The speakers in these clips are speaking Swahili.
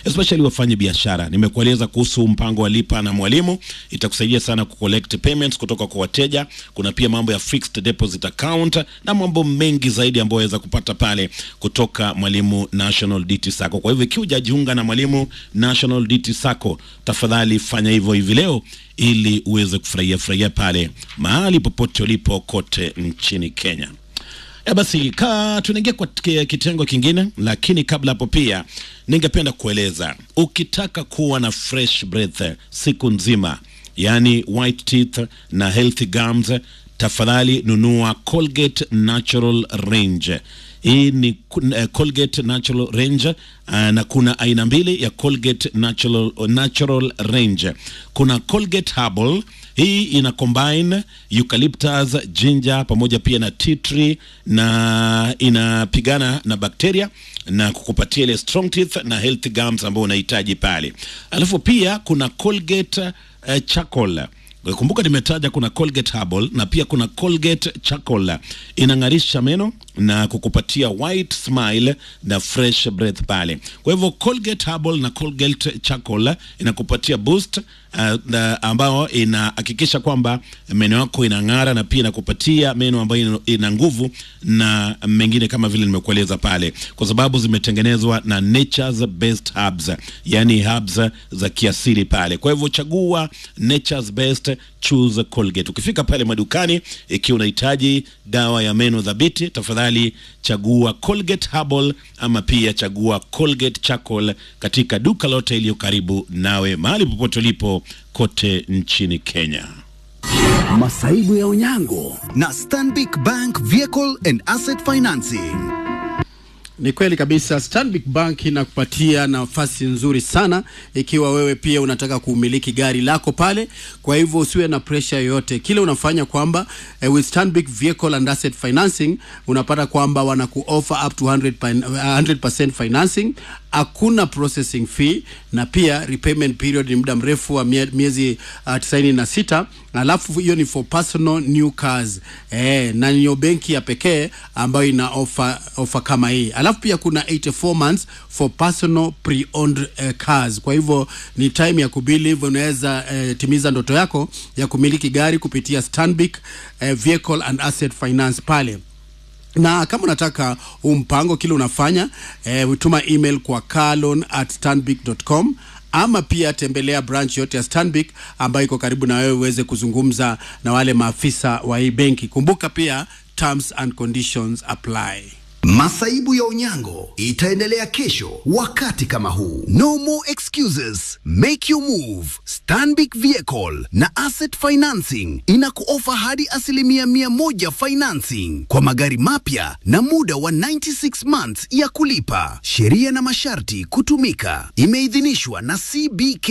especially wafanye biashara. Nimekueleza kuhusu mpango wa lipa na mwalimu, itakusaidia sana kucollect payments kutoka kwa wateja. Kuna pia mambo ya fixed deposit account na mambo mengi zaidi ambayo waweza kupata pale kutoka Mwalimu National DT Sacco. Kwa hivyo ikiwa hujajiunga na Mwalimu National DT Sacco, tafadhali fanya hivyo hivi leo ili uweze kufurahia furahia pale mahali popote ulipo kote nchini Kenya. E basi ka tunaingia kwa k- kitengo kingine, lakini kabla hapo pia ningependa kueleza, ukitaka kuwa na fresh breath siku nzima, yani white teeth na healthy gums, tafadhali nunua Colgate Natural Range. Hii ni ku- eh, Colgate Natural Range uh, na kuna aina mbili ya Colgate Natural, Natural Range. Kuna Colgate Herbal hii ina combine eucalyptus, ginger pamoja pia na tea tree na inapigana na bakteria na kukupatia ile strong teeth na healthy gums ambao unahitaji pale. Alafu pia kuna Colgate uh, charcoal Kumbuka nimetaja kuna Colgate Herbal na pia kuna Colgate Charcoal. Inang'arisha meno na kukupatia white smile na fresh breath pale. Kwa hivyo Colgate Herbal na Colgate Charcoal inakupatia boost uh, na ambao inahakikisha kwamba meno yako inang'ara na pia inakupatia meno ambayo ina- ina nguvu na mengine kama vile nimekueleza pale, kwa sababu zimetengenezwa na nature's best herbs, yani herbs za kiasili pale. Kwa hivyo chagua nature's best, choose Colgate. Ukifika pale madukani, ikiwa unahitaji dawa ya meno dhabiti, tafadhali chagua Colgate Herbal ama pia chagua Colgate Charcoal katika duka lote iliyo karibu nawe, mahali popote ulipo kote nchini Kenya. Masaibu ya Onyango na Stanbic Bank Vehicle and Asset Financing. Ni kweli kabisa, Stanbic Bank inakupatia nafasi nzuri sana ikiwa wewe pia unataka kumiliki gari lako pale. Kwa hivyo usiwe na pressure yoyote, kile unafanya kwamba eh, with Stanbic Vehicle and Asset Financing unapata kwamba wanaku offer up to 100%, pin- 100% financing, hakuna processing fee na pia repayment period ni muda mrefu wa mie- miezi uh, tisaini na sita alafu hiyo ni for personal new cars eh, na niyo benki ya pekee ambayo ina offer, offer kama hii alafu pia kuna 84 months for personal pre-owned uh, cars kwa hivyo ni time ya kubili hivyo unaweza uh, timiza ndoto yako ya kumiliki gari kupitia Stanbic uh, Vehicle and Asset Finance pale na kama unataka huu mpango kile unafanya eh, tuma email kwa carlon at stanbic.com ama pia tembelea branch yote ya Stanbic ambayo iko karibu na wewe uweze kuzungumza na wale maafisa wa hii benki. Kumbuka pia terms and conditions apply. Masaibu ya Onyango itaendelea kesho wakati kama huu. No more excuses, make your move. Stanbic Vehicle na Asset Financing inakuofa hadi asilimia mia moja financing kwa magari mapya na muda wa 96 months ya kulipa. Sheria na masharti kutumika. Imeidhinishwa na CBK.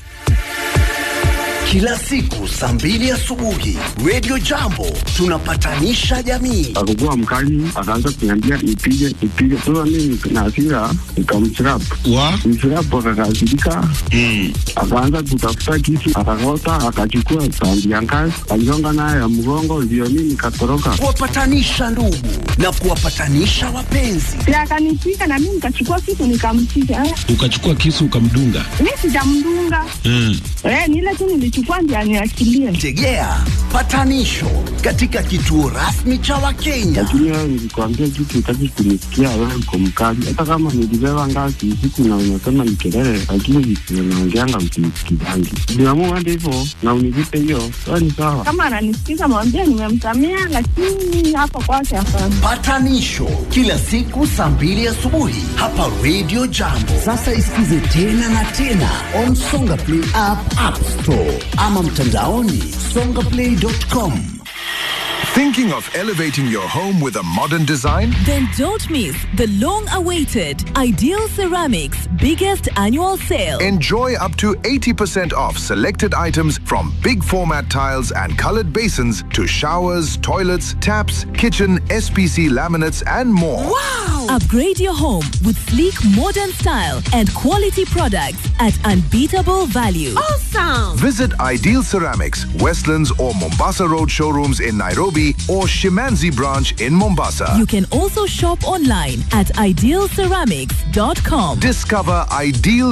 Kila siku saa mbili asubuhi, Radio Jambo tunapatanisha jamii. akakuwa mkali, akaanza kuniambia nipige nipige. Sasa mimi na hasira nikamchrapu wa mchrapu, akakasirika akaanza kutafuta kisu, akakota, akachukua tandi ya ngazi, aligonga nayo ya mgongo, ndio mimi nikatoroka. kuwapatanisha ndugu na kuwapatanisha wapenzi. na akanipiga na mimi nikachukua kitu nikampiga. Eh, ukachukua kisu ukamdunga Mi sijamdunga mm. eh, ni ile tu nilichukua ndio aniachilie. Tegea patanisho katika kituo rasmi cha Wakenya. Lakini wewe nilikwambia kitu, utaki kunisikia, wewe uko mkali. Hata kama nilibeba ngazi usiku na unasema ni kelele, lakini vitu unaongeanga msinisikizangi. Niamua hadi hivyo na univipe hiyo, sawa ni sawa. Kama ananisikiza mwambie nimemsamea, lakini hapo kwake hapana. Patanisho kila siku saa mbili asubuhi hapa Radio Jambo. Sasa isikize tena na tena on Songa Play app, App Store ama mtandaoni songaplay.com. Thinking of elevating your home with a modern design? Then don't miss the long awaited Ideal Ceramics biggest annual sale. Enjoy up to 80% off selected items from big format tiles and colored basins to showers, toilets, taps, kitchen, SPC laminates, and more. Upgrade your home with sleek modern style and quality products at unbeatable value. Visit Ideal Ceramics, Westlands or Mombasa Road showrooms in Nairobi or Shimanzi branch in Mombasa. You can also shop online at idealceramics.com. Discover ideal